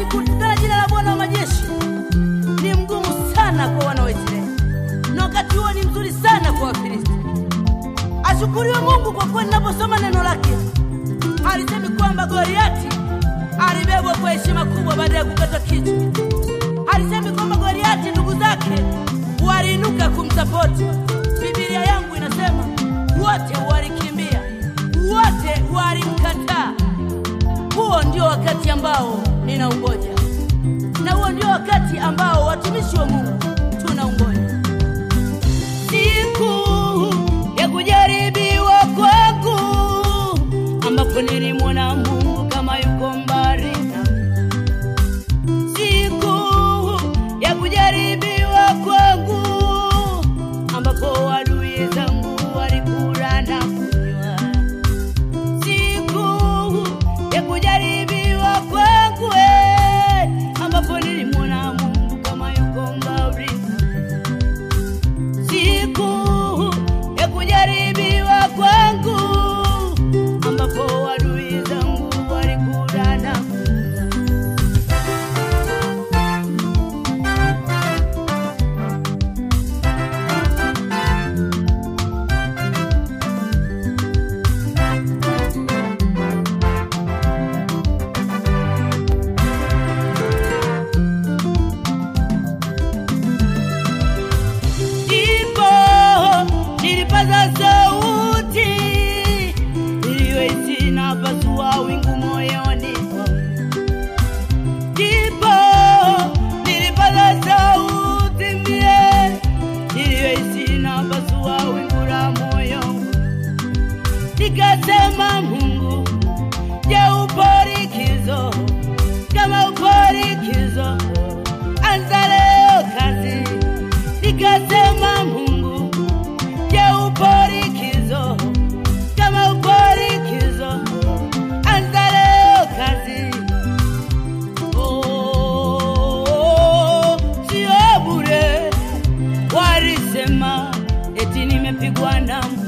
kutukana jina la Bwana wa majeshi ni mgumu sana kwa wana wa Israeli, na wakati huo ni mzuri sana kwa Wafilisti. Ashukuriwe Mungu kwa kuwa ninaposoma neno lake alisemi kwamba Goliati alibebwa kwa heshima kubwa baada ya kukatwa kichwa. Alisemi kwamba Goliati ndugu zake waliinuka kumsapoti. Biblia yangu inasema wote walikimbia, wote walimkataa. Huo ndio wakati ambao ninaungoja, na huo ndio wakati ambao watumishi wa Mungu tunaungoja, siku ya kujaribiwa kwangu, ambapo nilimwona Mungu kama yuko mbali nami. Siku ya kujaribiwa kwangu, ambapo adui zangu walikula na kunywa siku ya kujaribiwa kwangu, eh, ambapo nilimwona Mungu kama yuko mbali. Siku ya kujaribiwa kwangu, ambapo adui zangu walikula na kunywa. ndipo nilipaza sauti iliyoiti na pasua wingu moyoni mwangu. ndipo nilipaza sauti mie iliyoiti na pasua wingu la moyo wangu. nikasema Mungu, je, upo likizo? Kama upo likizo, anza leo kazi. Nikasema Mungu, je, upo likizo? Kama upo likizo, anza leo kazi. Oh, sio bure, walisema eti nimepigwa na Mungu.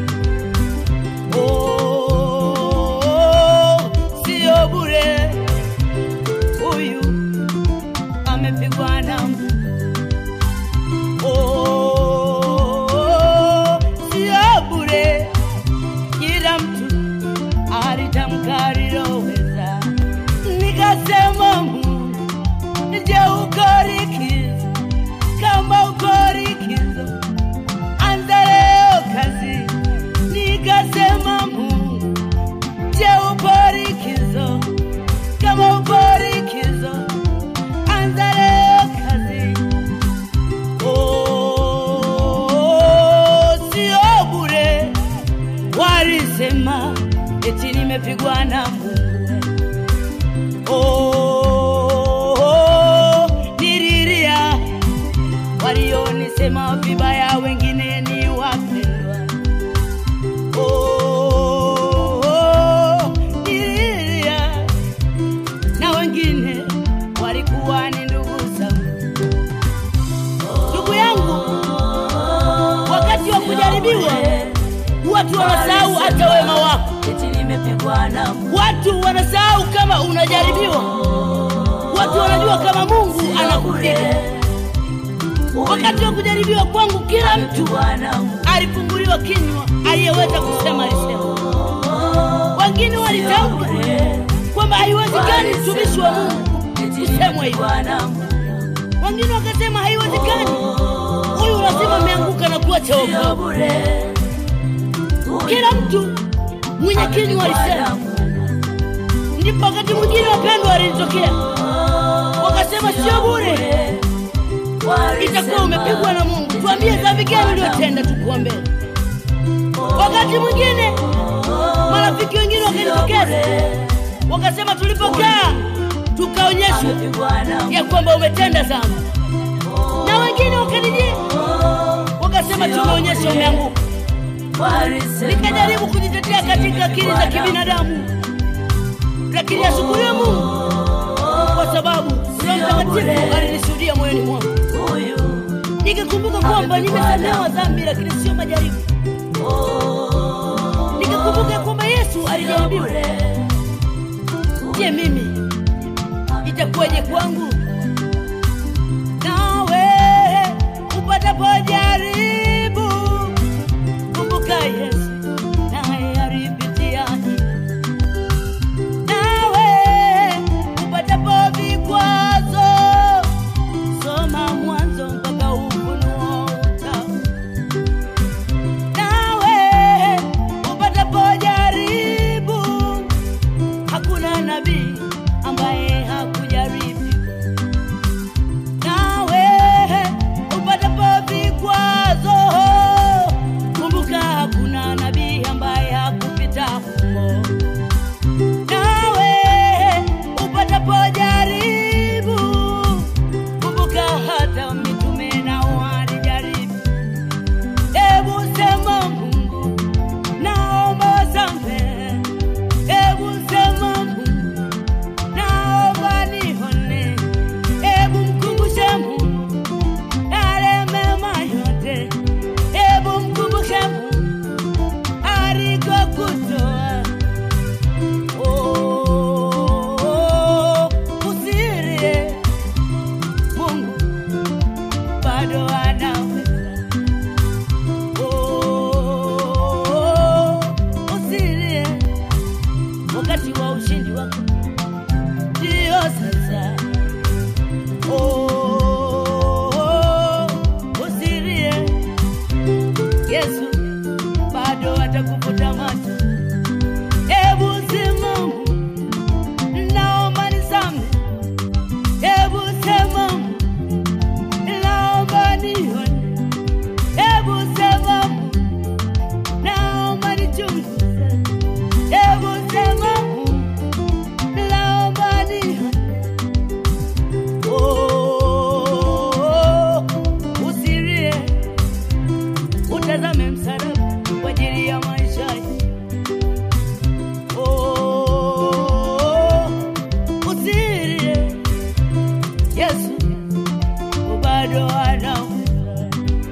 Oh, sio bure, huyu amepigwa na Mungu. Oh, sio bure, kila mtu alitamka aliloweza. Nikasema Mungu, je, uko likizo? Kama uko likizo, anza leo kazi. Nikasema Mungu, je, upo likizo? Kama upo likizo, anza leo kazi. Oh, sio bure, walisema eti nimepigwa na Mungu. Oh, nililia walionisema vibaya, wengine ni wapendwa. Oh, nililia na wengine walikuwa ni ndugu zangu. Ndugu yangu, wakati wa kujaribiwa watu wanasahau hata wema wako. eti nimepigwa na Mungu. Watu wanasahau kama unajaribiwa. Watu wanajua kama Mungu anakupiga. Wakati wa kujaribiwa kwangu, kila mtu Nimepigwa na Mungu. alifunguliwa kinywa, aliyeweza kusema alisema. Wengine walitamka kwamba haiwezekani mtumishi wa Mungu Eti kusemwa hivyo. nimepigwa na Mungu. Wengine wakasema haiwezekani, huyu lazima ameanguka na kuwa Sio choka. bure. Kila mtu mwenye kinywa alisema. Ndipo wakati mwingine wapendwa walitokea wakasema, sio bure, itakuwa umepigwa na Mungu. Tuambie dhambi gani uliyotenda, tukuombee. Wakati mwingine marafiki wengine wakanitokeza wakasema, tulipokaa tukaonyeshwa ya kwamba umetenda dhambi, na wengine wakanijia wakasema, tumeonyesha umeanguka. Nikajaribu kujitetea katika akili za kibinadamu, lakini ashukuriwe Mungu kwa sababu Roho Mtakatifu alinishuhudia moyoni mwangu, nikakumbuka kwamba nimesamehewa dhambi, lakini sio majaribu. Nikakumbuka kwamba Yesu alijaribiwa. Je, mimi itakuwa iweje kwangu nawe upatapo jaribu kumbuka yesu naye alipitia hii nawe upatapo vikwazo soma mwanzo mpaka ufunuo utamu nawe upatapo jaribu hakuna nabii ambaye hakujaribu nawe upatapo vikwazo kumbuka hakuna nabii ambaye hakupita humo nawe upatapo jaribu kumbuka hata mitume nao walijaribu hebu sema mungu naomba samehe hebu sema mungu naomba nihone hebu mkumbushe mungu yale mema yote hebu mkumbushe mungu alikokutoa Oh, usilie mungu bado anaweza Oh, usilie wakati wa ushindi wako ndio sasa Oh, usilie yesu bado atakufuta macho hebu simamu naomba nisame hebu semamu naomba nione hebu semamu naomba nichunguze hebu semamu naomba nione Oh, usilie utazame msalaba kwa ajili ya maisha yako. Oh, usilie yesu bado anaweza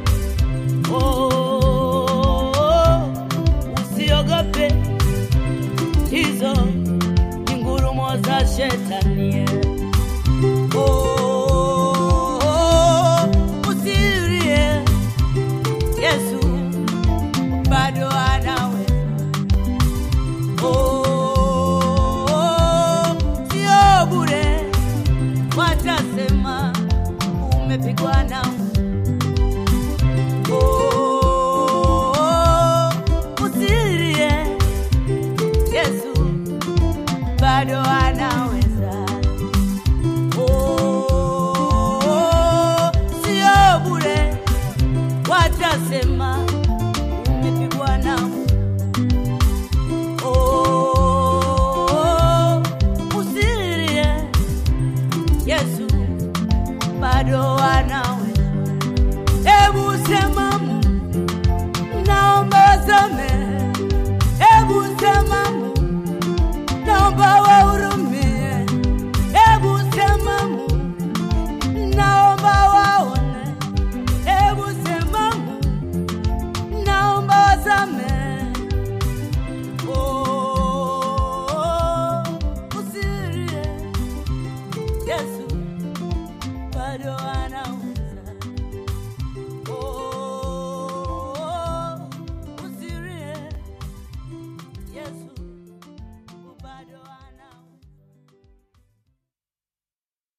Oh, usiogope hizo ni ngurumo za shetani Oh, usilie yesu bado anaweza Oh, sio bure watasema umepigwa na Oh, usilie yesu bado